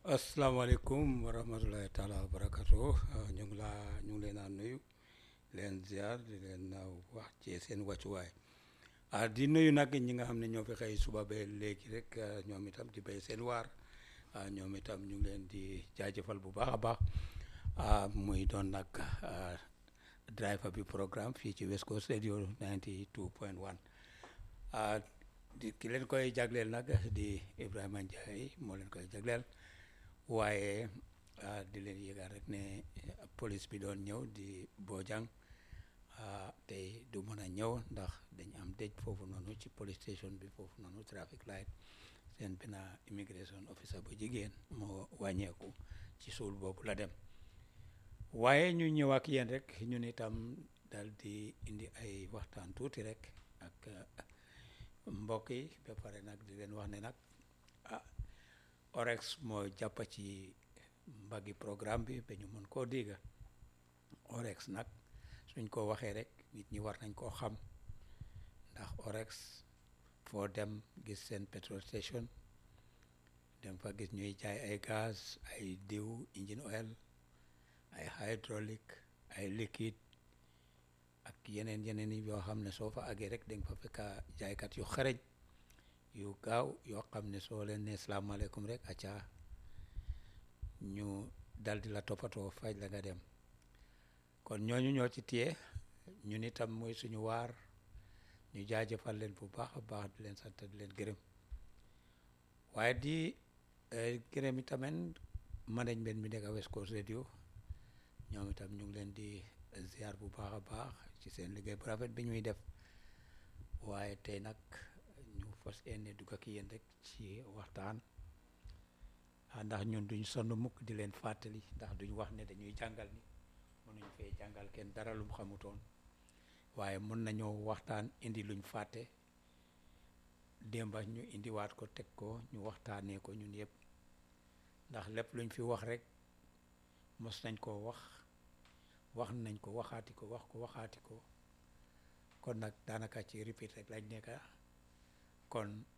asalaamaaleykum wa rahmatulahi taala wa barakatu ñu ngi laa ñu ngi leen a nuyu leen ziar di leen wax ci seen wàccuwaay ah di nuyu nag ñi nga xam ne ñoo fi xëy suba ba léegi rek ñoom itam di béy seen waar ñoom itam ñu ngi leen di jaajëfal bu baax a baax muy doon nag driver bi programme fii ci West Coast Radio 92 point 1 di ki leen koy jagleel nag di Ibrahima Ndiaye moo leen koy jagleel waaye di leen yëgal rek ne police bi doon ñëw di Bojang tey du mën a ñëw ndax dañ am dëj foofu noonu ci police station bi foofu noonu traffic light seen benn immigration officer bu jigéen moo wàññeeku ci suul boobu la dem waaye ñu ñëw ak yéen rek ñun itam dal di indi ay waxtaan tuuti rek ak mbokk yi ba pare nag di leen wax ne nag ah orex moo jàpp ci mbaggi programme bi ba ñu mën koo dégga orex nag suñ ko waxee rek nit ñi war nañ koo xam ndax orex foo dem gis seen petrol station dem fa gis ñuy jaay ay gaz ay diw engine oil ay hydraulique ay liquide ak yeneen yeneen yi yoo xam ne soo fa àggee rek danga fa fekk jaaykat yu xareñ yu gaaw yoo xam ne soo leen ne salaamaaleykum rek acca ñu dal di la toppatoo faj la nga dem kon ñooñu ñoo ci téye ñun itam mooy suñu waar ñu jaajëfal leen bu baax a baax di leen sant di leen gërëm waaye di gërëm itamit management bi nekk West Coast Radio ñoom itam ñu ngi leen di ziar bu baax a baax ci seen liggéey bu rafet bi ñuy def waaye tey nag ñu fas yéene dugg ak yéen rek ci waxtaan ndax ñun duñ sonn mukk di leen fàttali ndax duñ wax ne dañuy jàngal ni mënuñ fee jàngal kenn dara lu mu xamutoon waaye mën nañoo waxtaan indi luñ fàtte démba ñu indiwaat ko teg ko ñu waxtaanee ko ñun yëpp ndax lépp luñ fi wax rek mos nañ koo wax wax nañ ko waxaati ko wax ko waxaati ko kon nag daanaka ci repeat rek lañ nekka kon